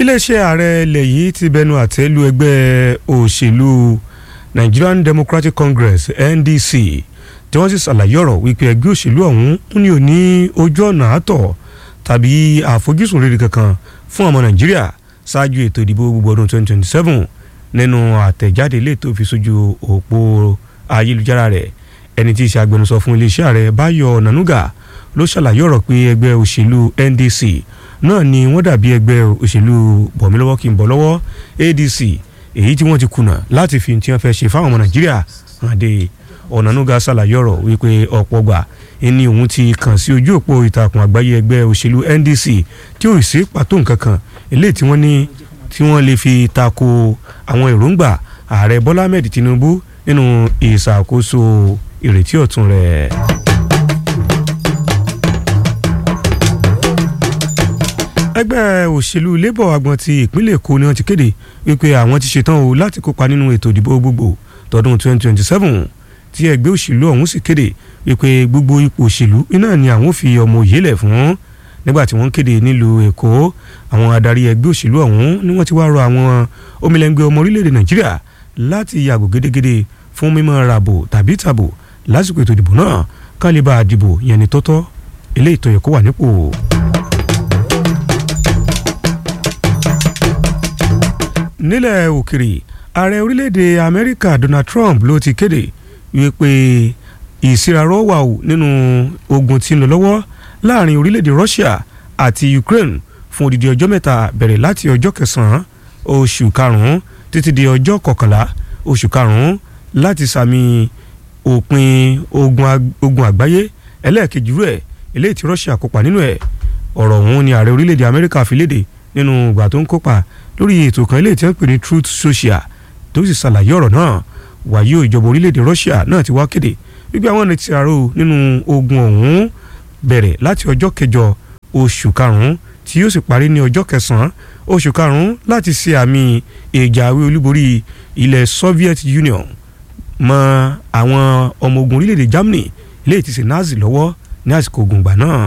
iléeṣẹ́ ààrẹ ilẹ̀ yìí ti bẹnu àtẹ́ lu ẹgbẹ́ òṣèlú Nigerian Democratic Congress NDC tí wọ́n sì ṣàlàyé ọ̀rọ̀ wípé ẹgbẹ́ òṣèlú ọ̀hún ní ò ní ojú ọ̀nà àtọ̀ tàbí àfojúsùn rere kankan fún ọmọ Nàìjíríà ṣáájú ètò ìdìbò gbogbo ọdún 2027 nínú àtẹ̀jáde ilé tó fi sójú òpó ayélujára rẹ̀ ẹni tí í ṣe agbẹnusọ fún iléeṣẹ́ ààrẹ Báyọ̀ Nànúgà ló ṣàlàyé ọ̀rọ̀ pé ẹgbẹ́ òṣèlú NDC náà ni wọ́n dàbí ẹgbẹ́ òṣèlú bọ̀mílọ́wọ́ kí n bọ̀ lọ́wọ́ ADC èyí tí wọ́n ti kùnà láti fi tí wọ́n fẹ́ ṣe fáwọn ọmọ Nàìjíríà hàn dé Ọ̀nànúgà ṣàlàyé ọ̀rọ̀ wípé ọ̀pọ̀ gbà ẹni òun ti kàn sí ojú òpó ìtàkùn àgbáyé ẹgbẹ́ òṣèlú NDC tí ò sí pàtó nǹkan kan eléyìí tí wọ́n ní tí wọ́n lè fi tako àwọn èròǹgbà ààrẹ Bọ́lá Ahmed Tinubu nínú ìṣàkóso ìrètí ọ̀tun rẹ̀. ẹgbẹ́ òṣèlú labour agbọn ti ìpínlẹ̀ èkó ni wọ́n ti kéde wípé àwọn ti ṣetán o láti kópa nínú ètò ìdìbò gbogbo tọdún 2027 tí ẹgbẹ́ òṣèlú ọ̀hún sì kéde wípé gbogbo ipò òṣèlú iná ni àwọn fi ọmọ òye lẹ̀ fún nígbà tí wọ́n kéde nílùú èkó àwọn adarí ẹgbẹ́ òṣèlú ọ̀hún ni wọ́n ti wá rọ àwọn omilẹ̀ngbẹ́ ọmọ orílẹ̀-èdè nàìjíríà láti yàgò gédégédé fún mímọ́ ràbò tàbí tàbò lásìkò ètò ìdìbò náà kán lè bá a dìbò yẹn ni tọ́tọ́ eléyìí tó yẹ kó wà nípò. nílẹ̀ òkèrè ààrẹ orílẹ̀-èdè amẹ́ríkà donald trump ló ti kéde wípé ìsirarọ́ wà ó nínú ogun tí ń lọ lọ́wọ́ láàrin orílẹ̀-èdè russia àti ukraine fún odidi ọjọ́ mẹ́ta bẹ̀rẹ̀ láti ọjọ́ kẹsàn-án oṣù karùn-ún títí di ọjọ́ kọkànlá oṣù karùn-ún láti sàmì òpin ogun àgbáyé ẹlẹ́ẹ̀kejì rẹ̀ eléyìí tí russia kópa nínú ẹ̀ ọ̀rọ̀ ọ̀hún ni ààrẹ orílẹ̀-èdè amẹ́ríkà fi léde nínú ìgbà tó ń kópa lórí ètò kan eléyìí tí wọ́n pè ní truth social tó sì ṣàlàyé ọ̀rọ̀ náà wàyí o ìjọba orílẹ̀-èdè russia náà ti wá kéde wípé àwọn ọ̀nà ti àrò nínú ogun ọ̀hún bẹ̀rẹ̀ láti ọjọ́ kẹjọ oṣù karùn-ún tí yóò sì parí ní ọjọ́ kẹsàn-án oṣù karùn-ún láti ṣe àmì ìjàwé olúborí ilẹ̀ soviet union mọ́ àwọn ọmọ ogun orílẹ̀-èdè germany eléyìí ti ṣe nazi lọ́wọ́ ní àsìkò ogun ìgbà náà.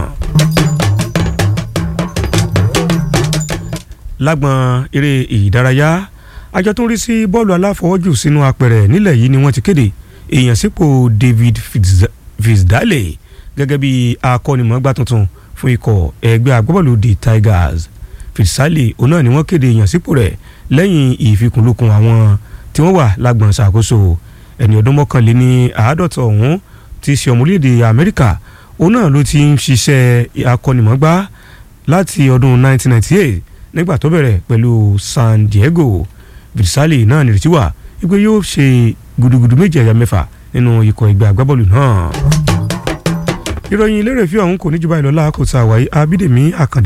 lágbọn eré ìdárayá àjọ tó ń rí sí bọ́ọ̀lù aláfọwọ́jù sínú apẹ̀rẹ̀ nílẹ̀ yìí ni wọ́n ti kéde èèyàn sípò David Fitzdale gẹ́gẹ́ bí akọ́nimọ̀ọ́gbá tuntun fún ikọ̀ ẹgbẹ́ agbábọ́ọ̀lù the Tigers Fitzdale òun náà ni wọ́n kéde èèyàn sípò rẹ̀ lẹ́yìn ìfikùnlukùn àwọn tí wọ́n wà lágbọn ṣàkóso ẹni ọdún mọ́kànléní àádọ́ta ọ̀hún ti ṣe ọmọ orílẹ̀-èdè Amẹ́ríkà òun náà ló ti ń ṣiṣẹ́ akọ́nimọ̀ọ́gbá láti ọdún 1998 nígbà tó bẹ̀rẹ̀ pẹ̀lú San Diego Fitzdale náà nírètí wà wípé yóò ṣe gudugudu méje ẹ̀yà mẹ́fà nínú ikọ̀ ẹgbẹ́ agbábọ́ọ̀lù náà. ìròyìn eléré fi ọ̀hún kò ní jùbá ìlọ́lá kò tá a wáyé Abídèmí Àkàndé.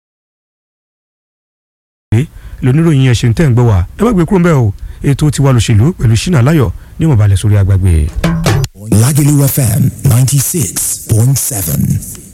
lóníròyìn ẹ̀ṣẹ̀ ń tẹ̀ ń gbọ́ wá ẹ má gbé kúrò ń bẹ́ẹ̀ o ètò tiwa lòṣèlú pẹ̀lú Ṣínà Láyọ̀ ní ìmọ̀balẹ̀ sórí agbágbé. Lagelu FM ninety six point seven.